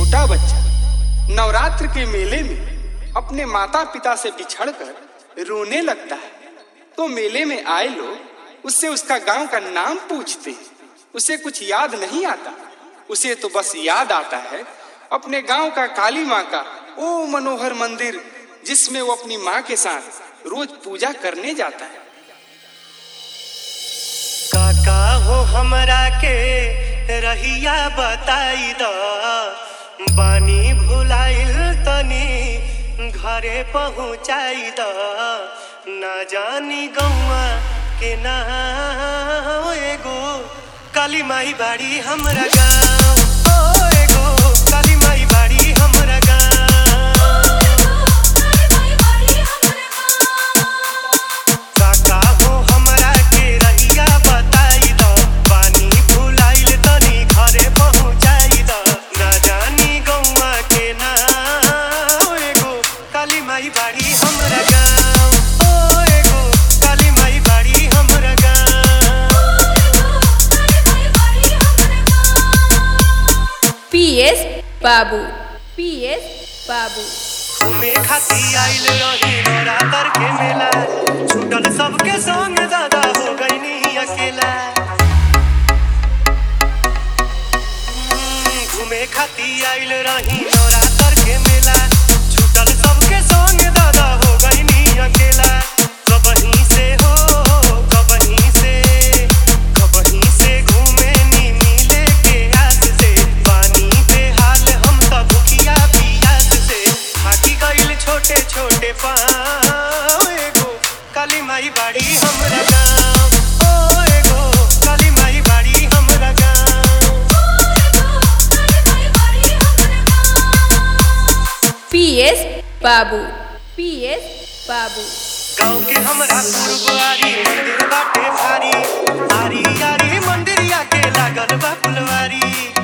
छोटा बच्चा नवरात्र के मेले में अपने माता पिता से बिछड़कर रोने लगता है तो मेले में आए लोग उससे उसका गांव का नाम पूछते हैं उसे कुछ याद नहीं आता उसे तो बस याद आता है अपने गांव का काली माँ का ओ मनोहर मंदिर जिसमें वो अपनी माँ के साथ रोज पूजा करने जाता है काका हो हमरा के रहिया बताई द बानी भुलाइल तनी घरे पहुँचाई द ना जानी गौआ के ना एगो काली माई बाड़ी हमरा गाँव ओ एगो काली माई बाड़ी हमरा गाँव काका हो हमरा के रहिया बताई द पानी भुलाइल तनी घरे पहुँचाई द ना जानी गौआ के ना एगो काली माई बाड़ी हमरा गाँव ओ एगो काली माई बाड़ी हमरा गाँव पीएस बाबू पीएस बाबू घूमे खाती आइल रही नवरात्र के मेला छूटल सबके संग दादा हो गईनी अकेला हम्म, घूमे खाती आइल रही नवरात्र के मेला छूटल सबके संग दादा हो गईनी अकेला कबहीं से हो कबहीं से कबहीं से घूमे नी मिले के आस से पानी बेहाल हम सब भुखिया पियास से थाकी गइल छोटे छोटे पाँव एगो काली माई बाड़ी हमरा गाँव ओ एगो काली माई बाड़ी हमरा गाँव पीएस बाबू पीएस बाबू गाँव के हमरा गुरुद्वारी मंदिर बाटे भारी आरी आरी मंदिरिया के लागल बा फुलवारी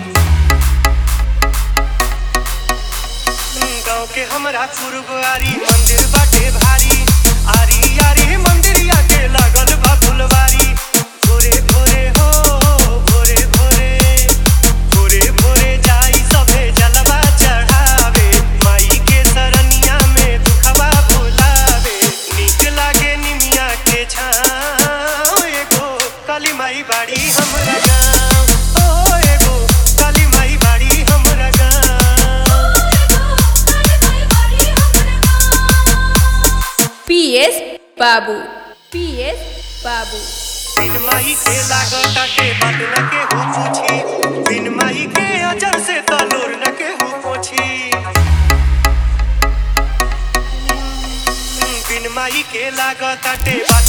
गाँव के हमरा गुरुद्वारी मंदिर बाटे भारी आरी आरी मंदिरिया के लागल बा फुलवारी भोरे भोरे हो भोरे भोरे भोरे भोरे जाई सभे जलवा चढ़ावे माई के सरनिया में दुखवा भुलावे नीक लागे निमिया के छाँव एगो काली माई बाड़ी हमरा गाँव ओ एगो काली माई बाड़ी हमरा गाँव पीएस बाबू पीएस बाबू बिन माई के लागत के बात न के हो पूछी बिन माई के अजर से तलोर न के हो पोछी बिन माई के लागत के बात